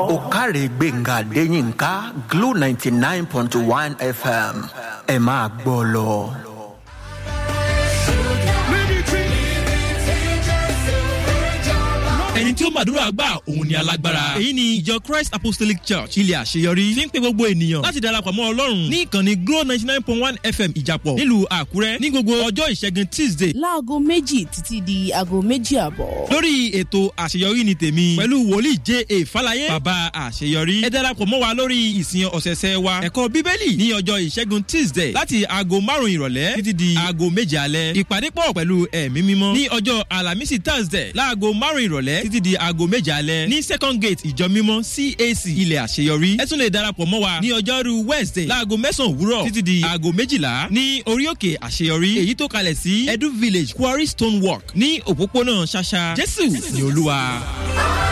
òkàrè gbẹ̀ngà adéyínká glo ninety nine point one fm ẹ máa gbọ́ lọ. ẹni tí ó màdúrà gbà òun ni alágbára. èyí ni ìjọ christ apostolic church ilé àṣeyọrí fi ń pe gbogbo ènìyàn láti darapọ̀ mọ́ ọlọ́run ní ìkànnì glo ninety nine point one fm ìjàpọ̀ nílùú àkúrẹ́ ní gbogbo ọjọ́ ìṣẹ́gun tuesday. láago méjì títí di aago méjì àbọ̀. lórí ètò àṣeyọrí ni tèmi pẹ̀lú wòlíì j a falaye bàbá àṣeyọrí. ẹ darapọ̀ mọ́ wa lórí ìsìn ọ̀sẹ̀ẹ̀sẹ̀ wa ẹ̀kọ́ bíbélì ní ọjọ́ ìṣẹ́gun tuesday láti aago márùn-ún ìrọ̀lẹ́ títí di aago méje alẹ́. ìpàdé pọ̀ pẹ̀lú ẹ̀mí mímọ́ ní ọjọ́ alamisi thursday láago márùn-ún ìrọ̀lẹ́ títí di aago méje alẹ́ ní second gate ìjọ mímọ́ cac ilẹ̀ àṣeyọrí. ẹ tún lè darapọ̀ mọ́ wa ní ọjọ́rú wednesday láago mẹ́sàn-án òwúrọ̀ títí di aago méjìlá ní orí òkè àṣeyọrí èyí tó kalẹ̀ sí edu village quarry stone walk ní òpópónà ṣàṣà jésù ní olúwa.